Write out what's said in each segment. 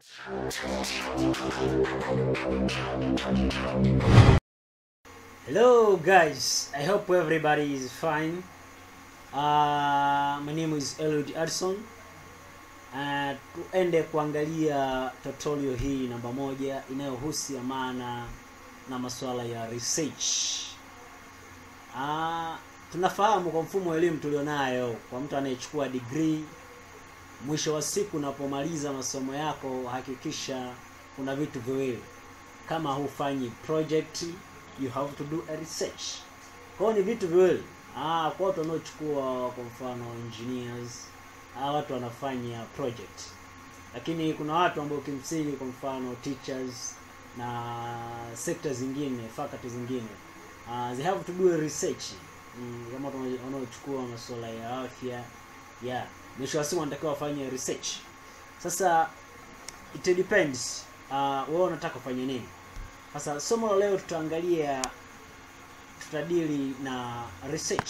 Hello guys, I hope everybody is fine. Uh, my name is Eliud Adson. Uh, tuende kuangalia tutorial hii namba moja inayohusiana na masuala ya research. Uh, tunafahamu kwa mfumo wa elimu tulionayo, kwa mtu anayechukua degree, mwisho wa siku unapomaliza masomo yako, hakikisha kuna vitu viwili. Kama hufanyi project you have to do a research. Kwa hiyo ni vitu viwili. Ah, kwa watu wanaochukua kwa mfano engineers, ah, watu wanafanya project, lakini kuna watu ambao kimsingi kwa mfano teachers na sekta zingine, faculty zingine uh, they have to do a research mm, kama watu wanaochukua masuala ya afya yeah, mwisho wa siku wanatakiwa wafanye research. Sasa it depends uh, wewe unataka kufanya nini. Sasa somo la leo tutaangalia, tutadili na research,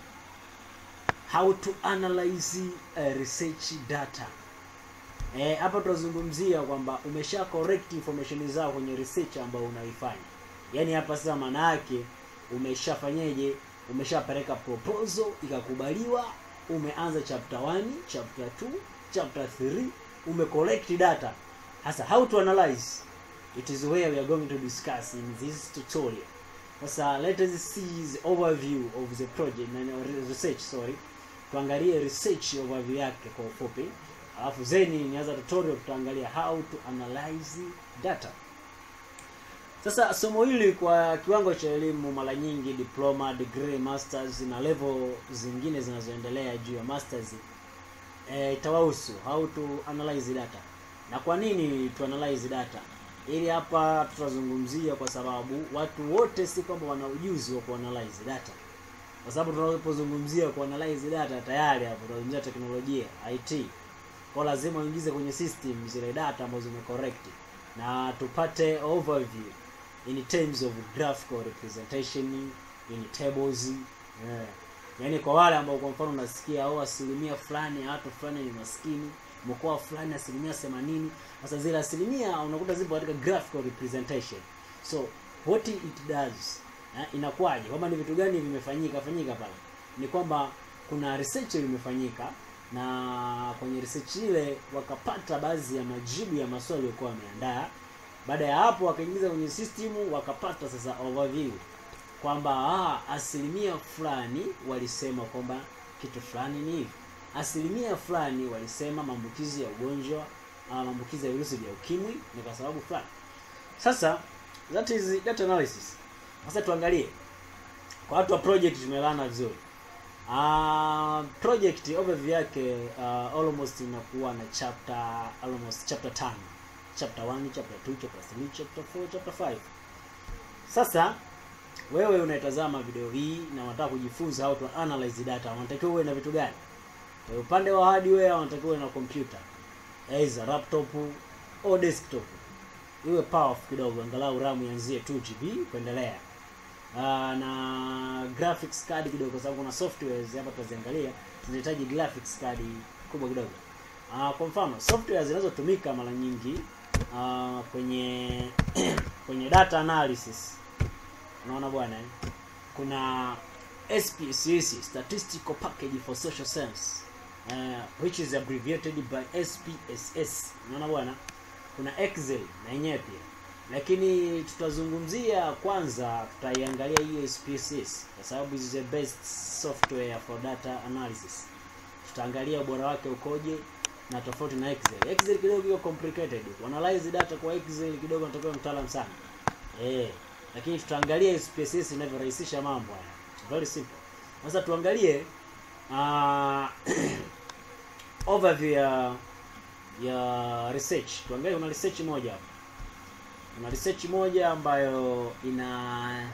how to analyze a research data. Eh, hapa tutazungumzia kwamba umesha correct information zao kwenye research ambayo unaifanya. Yaani hapa sasa maana yake umeshafanyeje? Umeshapeleka proposal ikakubaliwa, umeanza chapter 1, chapter 2, chapter 3, umecollect data. Sasa how to analyze it is where we are going to discuss in this tutorial. Sasa let us see the overview of the project na research sorry. Tuangalie research overview yake kwa ufupi. Alafu zeni nianza tutorial tutaangalia how to analyze data. Sasa somo hili kwa kiwango cha elimu mara nyingi diploma, degree, masters na level zingine zinazoendelea juu ya masters eh, itawahusu how to analyze data. Na kwa nini tu analyze data? Ili hapa tutazungumzia kwa sababu watu wote si kwamba wana ujuzi wa kuanalyze data, kwa sababu tunapozungumzia kuanalyze data tayari hapo tunazungumzia teknolojia IT, kwa lazima uingize kwenye system zile data ambazo zimecorrect na tupate overview in terms of graphical representation in tables yeah. Yaani kwa wale ambao kwa mfano unasikia au asilimia fulani ya watu fulani ni maskini mkoa fulani asilimia themanini. Sasa zile asilimia unakuta zipo katika graphical representation. So what it does eh, inakuwaje kwamba ni vitu gani vimefanyika fanyika pale? Ni kwamba kuna research imefanyika na kwenye research ile wakapata baadhi ya majibu ya maswali walikuwa wameandaa. Baada ya hapo wakaingiza kwenye system wakapata sasa overview kwamba ah, asilimia fulani walisema kwamba kitu fulani ni hivi asilimia fulani walisema maambukizi ya ugonjwa uh, maambukizi ya virusi vya ukimwi ni kwa sababu fulani. Sasa that is data analysis. Sasa tuangalie kwa watu wa project tumelana vizuri. Uh, project overview yake uh, almost inakuwa na chapter almost chapter 5. Chapter 1, chapter 2, chapter 3, chapter 4, chapter 5. Sasa wewe unaitazama video hii na unataka kujifunza how to analyze data, unatakiwa uwe na vitu gani? Kwa upande wa hardware unatakiwa na computer aidha laptop au desktop, iwe powerful kidogo, angalau RAM ianzie 2 GB kuendelea. Uh, na graphics card kidogo, kwa sababu kuna softwares hapa tutaziangalia zinahitaji graphics card kubwa kidogo. Uh, kwa mfano software zinazotumika mara nyingi uh, kwenye kwenye data analysis, unaona bwana, kuna SPSS, Statistical Package for Social Science uh, which is abbreviated by SPSS. Unaona bwana, kuna Excel na yenyewe pia, lakini tutazungumzia kwanza, tutaiangalia hiyo SPSS kwa sababu is the best software for data analysis. Tutaangalia ubora wake ukoje na tofauti na Excel. Excel kidogo iko complicated, analyze data kwa Excel kidogo natakiwa mtaalamu sana eh, lakini tutaangalia SPSS inavyorahisisha mambo haya, very simple. Sasa tuangalie uh, overview ya ya research. Tuangalie, kuna research moja hapa, kuna research moja ambayo ina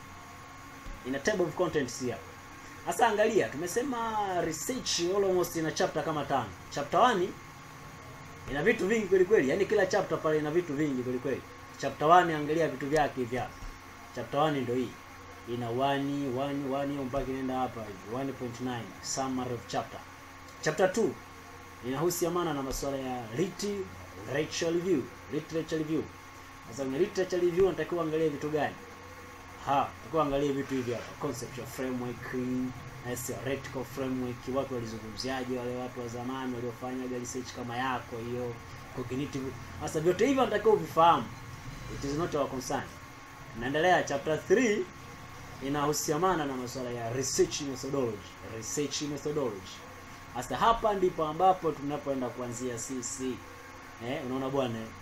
ina table of contents hapa. Sasa angalia, tumesema research almost ina chapter kama tano. Chapter 1 ina vitu vingi kweli kweli, yaani kila chapter pale ina vitu vingi kweli kweli. Chapter 1 angalia vitu vyake hivi hapa. Chapter 1 ndio hii ina 1 1 1 hiyo mpaka inaenda hapa hivi 1.9 summary of chapter. Chapter 2 inahusiana na masuala ya writ literature review literature review sasa kwenye literature review unatakiwa angalie vitu gani ha unatakiwa angalie vitu hivi hapa conceptual framework yes, theoretical framework watu walizungumziaje wale watu wa zamani waliofanya research kama yako hiyo cognitive sasa vyote hivyo unatakiwa uvifahamu it is not our concern naendelea chapter 3 inahusiamana na masuala ya research methodology research methodology sasa hapa ndipo ambapo tunapoenda kuanzia sisi eh, unaona bwana eh?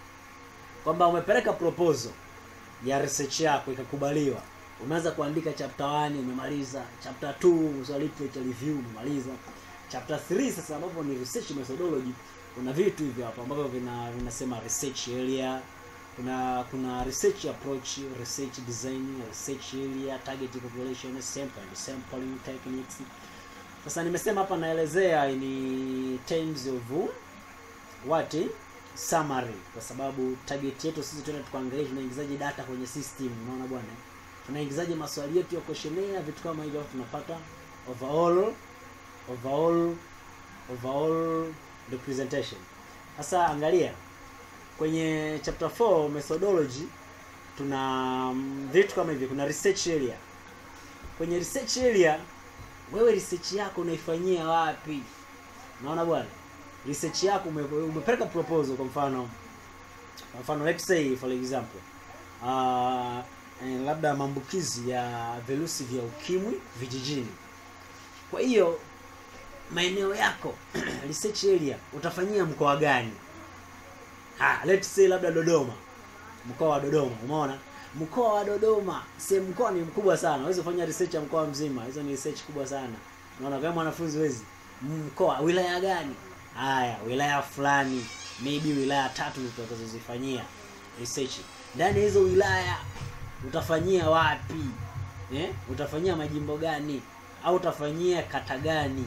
kwamba umepeleka proposal ya research yako ikakubaliwa umeanza kuandika chapter 1 umemaliza chapter 2 so literature review umemaliza chapter 3 sasa ambapo ni research methodology kuna vitu hivyo hapo ambavyo vina vinasema research area kuna kuna research approach research design research area target population sample and sampling techniques sasa nimesema hapa naelezea ni terms of what summary kwa sababu target yetu sisi tuende tukaangalia tunaingizaje data kwenye system unaona bwana tunaingizaje maswali yetu ya questionnaire vitu kama hivyo tunapata overall overall overall representation sasa angalia kwenye chapter 4 methodology tuna mm, vitu kama hivi kuna research area kwenye research area wewe research yako unaifanyia wapi unaona bwana research yako ume, umepeleka proposal kwa mfano kwa mfano let's say for example uh, eh, labda maambukizi ya virusi vya ukimwi vijijini kwa hiyo maeneo yako research area utafanyia mkoa gani ha, let's say labda dodoma mkoa wa dodoma umeona mkoa wa dodoma sehemu mkoa ni mkubwa sana huwezi kufanya research ya mkoa mzima hizo ni research kubwa sana unaona kama mwanafunzi wezi mkoa wilaya gani haya wilaya fulani maybe wilaya tatu utakazozifanyia research ndani ya hizo wilaya utafanyia wapi eh? utafanyia majimbo gani au utafanyia kata gani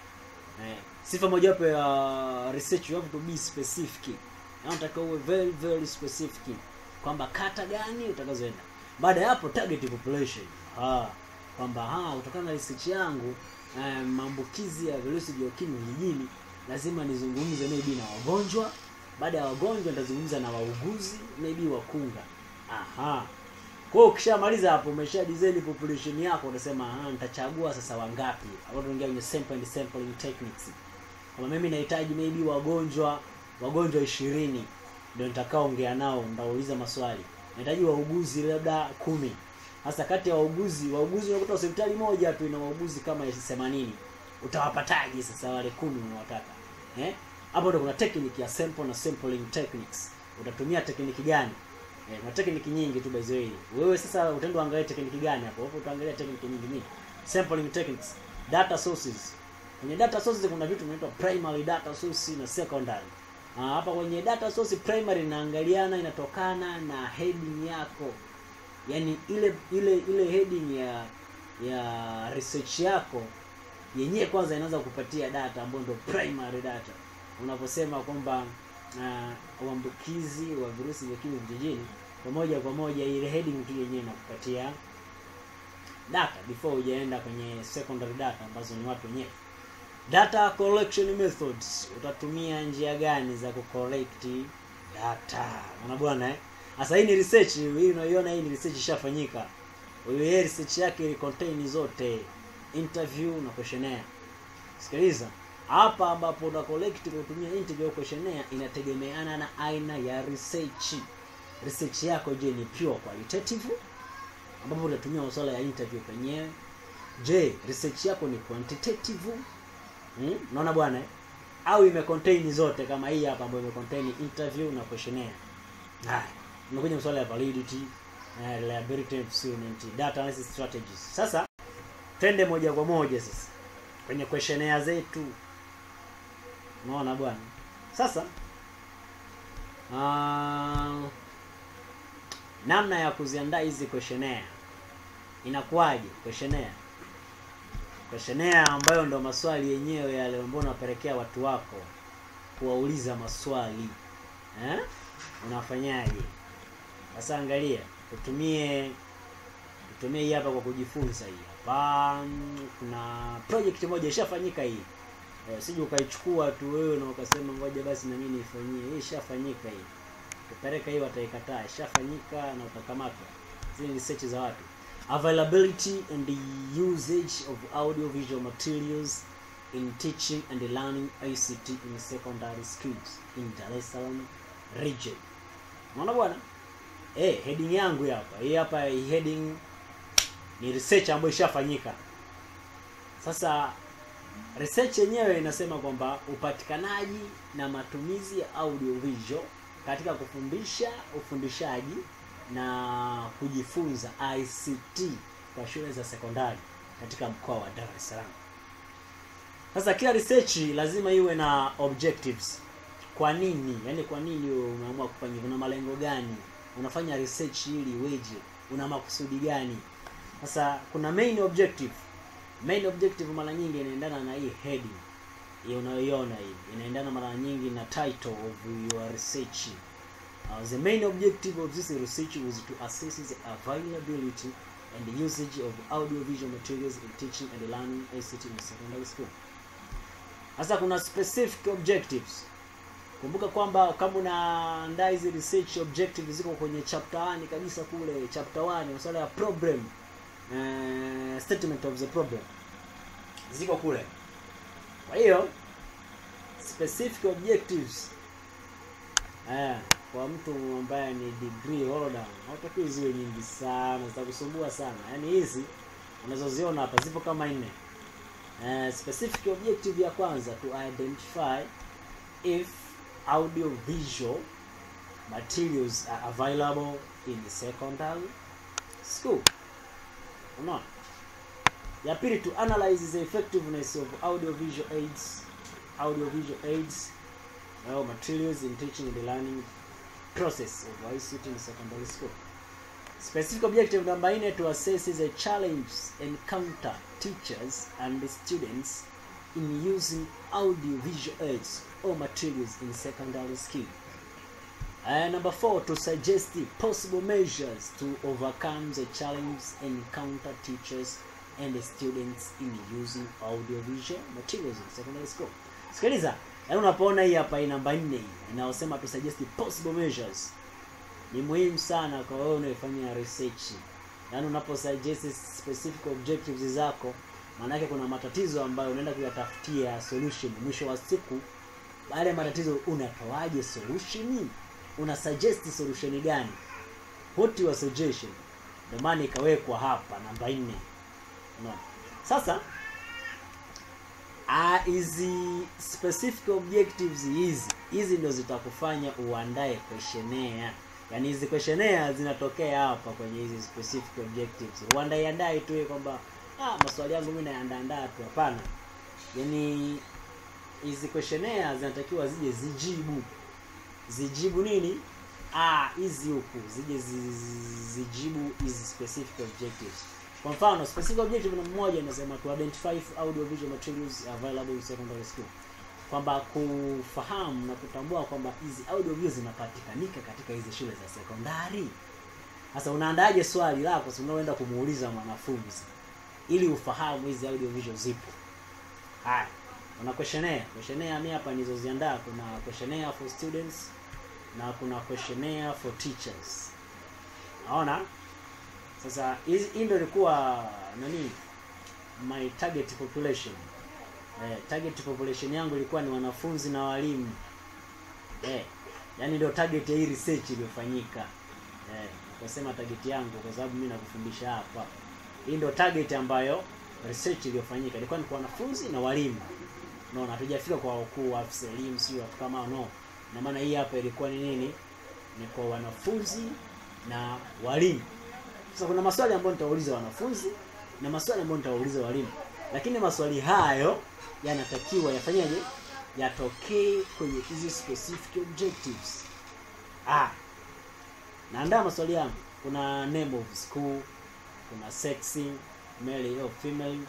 eh? sifa mojawapo ya research you have to be specific na unatakiwa uwe very very specific kwamba kata gani utakazoenda baada ya hapo target population ah kwamba ah kutokana na research yangu eh, maambukizi ya virusi vya ukimwi vijijini lazima nizungumze maybe na wagonjwa baada ya wagonjwa nitazungumza na wauguzi maybe wakunga aha kwa hiyo ukishamaliza hapo umesha design population yako utasema ah nitachagua sasa wangapi hapo tunaingia kwenye sample and sampling techniques kama mimi nahitaji maybe wagonjwa wagonjwa ishirini ndio nitakaoongea nao nitauliza maswali nahitaji wauguzi labda kumi hasa kati ya wauguzi wauguzi unakuta hospitali moja tu ina wauguzi kama 80 utawapataje sasa wale kumi unawataka eh hapo ndo kuna technique ya sample na sampling techniques utatumia tekniki gani eh, na tekniki nyingi tu by the way wewe sasa utaenda uangalie tekniki gani hapo hapo utaangalia tekniki nyingi nyingi sampling techniques data sources kwenye data sources kuna vitu vinaitwa primary data source na secondary Ah, hapa kwenye data source primary inaangaliana inatokana na heading yako yaani ile ile ile heading ya ya research yako yenyewe kwanza inaanza kupatia data ambayo ndio primary data unaposema kwamba uh, uambukizi wa virusi vya ukimwi vijijini kwa moja kwa moja ile heading tu yenyewe inakupatia data before hujaenda kwenye secondary data ambazo ni watu wenyewe data collection methods utatumia njia gani za kucollect data unaona bwana eh sasa hii ni research hii unaiona hii ni research ishafanyika wewe research yake ili contain zote interview na questionnaire sikiliza hapa ambapo una collect kwa kutumia interview au questionnaire inategemeana na aina ya research research yako je ni pure qualitative ambapo unatumia masuala ya interview penyewe je research yako ni quantitative hmm? unaona bwana eh? au imecontain zote kama hii hapa ambayo imecontain interview na questionnaire haya unakuja masuala ya validity uh, reliability and data analysis strategies sasa twende moja kwa moja sasa kwenye questionnaire zetu unaona bwana sasa uh, namna ya kuziandaa hizi questionnaire inakuwaje questionnaire questionnaire ambayo ndo maswali yenyewe yale ambayo unapelekea watu wako kuwauliza maswali eh? unafanyaje sasa angalia tutumie tutumie hii hapa kwa kujifunza hii hapa kuna project moja ishafanyika hii eh, sije ukaichukua tu wewe na ukasema ngoja basi na mimi nifanyie hii ishafanyika hii kupeleka hii wataikataa ishafanyika na utakamatwa zile ni research za watu availability and the usage of audio visual materials in teaching and learning ICT in secondary schools in Dar es Salaam region unaona bwana eh heading yangu hii hapa hii hapa hii heading ni research ambayo ishafanyika sasa research yenyewe inasema kwamba upatikanaji na matumizi ya audio visual katika kufundisha ufundishaji na kujifunza ICT kwa shule za sekondari katika mkoa wa Dar es Salaam. Sasa kila research lazima iwe na objectives. Kwa nini? Yaani kwa nini wewe umeamua kufanya hivyo? Una malengo gani? Unafanya research ili iweje? Una makusudi gani? Sasa kuna main objective. Main objective mara nyingi inaendana na hii heading. Hii unayoiona hii inaendana mara nyingi na title of your research. Uh, the main objective of this research was to assess the availability and the usage of audiovisual materials in teaching and learning ICT in secondary school. Sasa kuna specific objectives. Kumbuka kwamba kama unaandaa hizi research objectives ziko kwenye chapter 1 kabisa kule, chapter 1 masuala ya problem uh, statement of the problem ziko kule. Kwa hiyo specific objectives eh, kwa mtu ambaye ni degree holder hatakiwi ziwe nyingi sana, zitakusumbua sana. Yaani hizi unazoziona hapa zipo kama nne. Uh, specific objective ya kwanza to identify if audio visual materials are available in the secondary school. Unaona? Ya pili to analyze the effectiveness of audio visual aids audio visual aids or materials in teaching and the learning process of ICT in secondary school. Specific objective number nine to assess the challenge encounter teachers and the students in using audio visual aids or materials in secondary school. And number four, to suggest the possible measures to overcome the challenge encounter teachers and the students in using audio visual materials in secondary school. Sikiliza, yaani unapoona hii hapa hii namba nne hii inayosema to suggest the possible measures ni muhimu sana kwa wewe unayefanya research. Yaani unapo suggest specific objectives zako, maanake kuna matatizo ambayo unaenda kuyatafutia solution. Mwisho wa siku, yale matatizo unatoaje solution? Una suggest solution gani? What your suggestion? Ndio maana ikawekwa hapa namba nne. Unaona? Sasa ah, hizi specific objectives hizi hizi ndio zitakufanya uandae questionnaire yaani hizi questionnaire zinatokea hapa kwenye hizi specific objectives uandae andae tu kwamba ah, maswali yangu mimi naandaa tu hapana yaani hizi questionnaire zinatakiwa zije zijibu zijibu nini ah hizi huku zije zi- zi- zijibu hizi specific objectives kwa mfano specific objective namba moja inasema to identify if audio visual materials available in secondary school kwamba kufahamu na kutambua kwamba hizi audio visual zinapatikanika katika hizi shule za sekondari sasa unaandaje swali lako si unaoenda kumuuliza mwanafunzi ili ufahamu hizi audio visual zipo haya kuna questionnaire questionnaire mimi hapa nilizoziandaa kuna questionnaire for students na kuna questionnaire for teachers naona sasa hizi hii ndio ilikuwa nani my target population eh, target population yangu ilikuwa ni wanafunzi na walimu eh, yani ndio target ya hii research iliyofanyika eh, nikasema target yangu kwa sababu mimi nakufundisha hapa hii ndio target ambayo research iliyofanyika ilikuwa ni kwa wanafunzi na walimu no hatujafika kwa wakuu wa afisa elimu sio watu kama hao, no na maana hii hapa ilikuwa ni nini ni kwa wanafunzi na walimu sasa kuna maswali ambayo nitawauliza wanafunzi na maswali ambayo nitawauliza walimu lakini maswali hayo yanatakiwa yafanyaje yatokee kwenye hizi specific objectives ah naandaa maswali yangu kuna name of school kuna sex male au female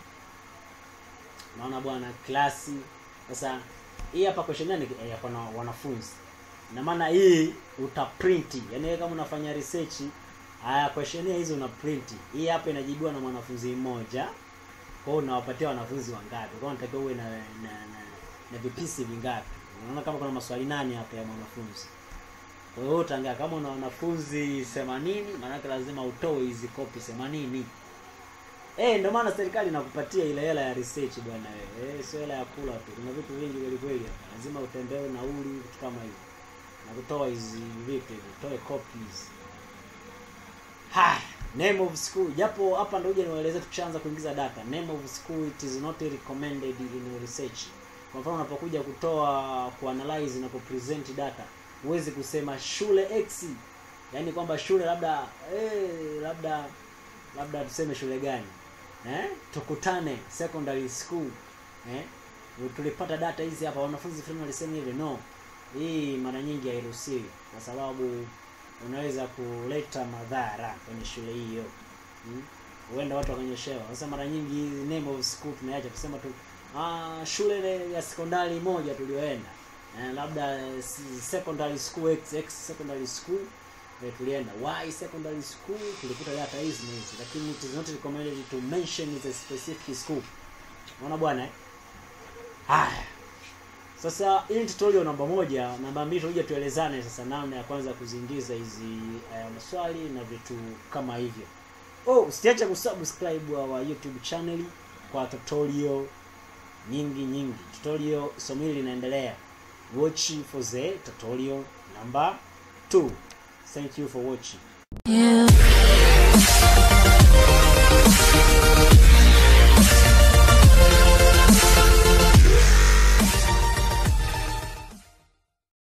naona bwana klasi sasa hii hapa questionnaire ni ya kwa na- wanafunzi na maana hii uta-print yani wewe kama unafanya research haya questionnaire hizi una print hii hapa inajibiwa na mwanafunzi mmoja kwa hiyo unawapatia wanafunzi wangapi kwa hiyo unatakiwa uwe na, na, na na vipisi vingapi unaona kama kuna maswali nane hapa ya mwanafunzi kwa hiyo utaangaa kama una wanafunzi 80 maanake lazima utoe hizi kopi 80 Eh, ndio maana serikali inakupatia ile hela ya research bwana wewe. Eh, sio hela ya kula tu. Kuna vitu vingi kweli kweli hapa. Lazima utembee nauli vitu kama hivyo. Na kutoa hizi vipi hivi? Toe copies. Ha, name of school. Japo hapa ndio uje niwaeleze tukishaanza kuingiza data. Name of school it is not recommended in research. Kwa mfano unapokuja kutoa kuanalyze na kupresent data, huwezi kusema shule X. Yaani kwamba shule labda eh, labda labda tuseme shule gani eh? tukutane secondary school eh? tulipata data hizi hapa wanafunzi fulani walisema hivi no hii mara nyingi hairuhusiwi kwa sababu unaweza kuleta madhara kwenye shule hiyo hmm? huenda watu wakanyeshewa sasa mara nyingi hizi name of school tumeacha kusema tu ah, shule ya sekondari moja tulioenda eh, labda secondary school x, x secondary school eh, tulienda y secondary school tulikuta data hizi na hizi lakini it is not recommended to mention the specific school unaona bwana eh? haya sasa hii tutorial namba moja namba mbili tutakuja tuelezane sasa namna ya kwanza kuziingiza hizi uh, maswali na vitu kama hivyo oh usiache kusubscribe our youtube channel kwa tutorial nyingi nyingi tutorial somo hili linaendelea watch for the tutorial number 2 Thank you for watching. Yeah.